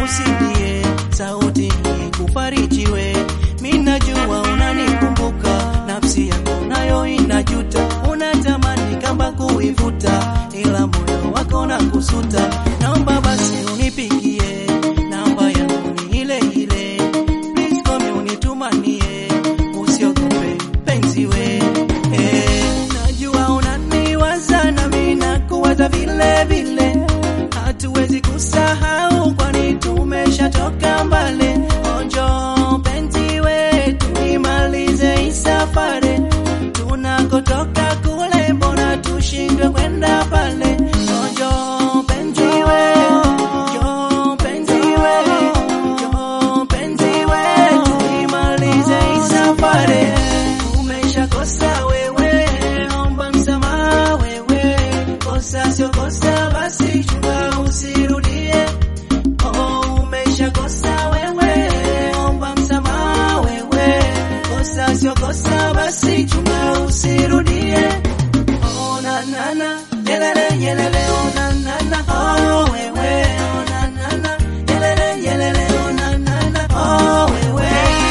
usilie, sauti hii kufarijiwe. Mimi najua unanikumbuka, nafsi yako nayo inajuta, unatamani kama kuivuta, ila moyo wako na kusuta. Naomba basi unipigie, namba yangu ni ile ile, please call me unitumanie, usiogope penzi we. Eh, najua unaniwaza na mimi nakuwaza vile vile, hatuwezi kusahau kwani tumeshatoka mbali. Onjo penzi we, tuimalize hii safari, tunakotoka kule, mbona tushindwe kwenda pale? Onjo penzi we, jo penzi we, jo penzi we, tuimalize hii safari. Umeshakosa wewe, omba msamaha wewe, kosa sio kosa, basi chunga usirudie. Oh, umeshakosa wewe, omba msamaha wewe, kosa sio kosa, basi chunga usirudie. Oh, na na na, yelele yelele, oh na na na, oh wewe, oh na na na, yelele yelele, oh na na na, oh wewe.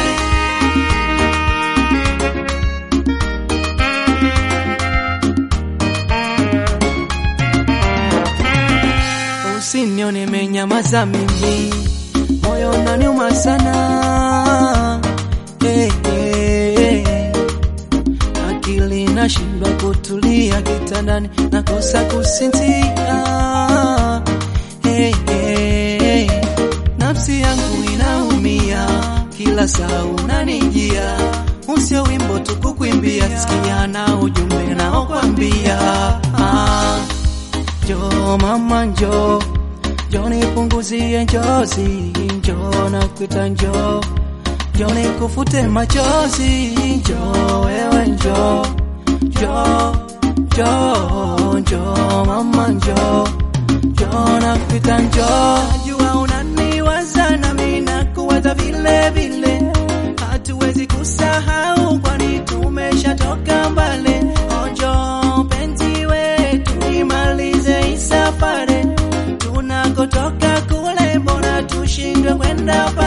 Usinione menyamaza mimi, moyo unaniuma sana hey, hey, hey. Akili nashindwa kutulia kitandani, nakosa kusinzia hey, hey, hey. Nafsi yangu inaumia, kila saa unanijia, usio wimbo tu kukuimbia, sikia na ujumbe naokwambia ah. Njoo mama njoo, njoo nipunguzie njozi, njoo nakuita njoo, njoo nikufute machozi, njoo wewe njoo, njoo, njoo, njoo mama njoo, njoo nakuita njoo. Najua unaniwaza na mimi nakuwaza vile vile, hatuwezi kusahau kwani tumeshatoka mbali. Njoo penzi wetu imalize hii safari, tunakotoka kule, mbona tushindwe kwenda pale?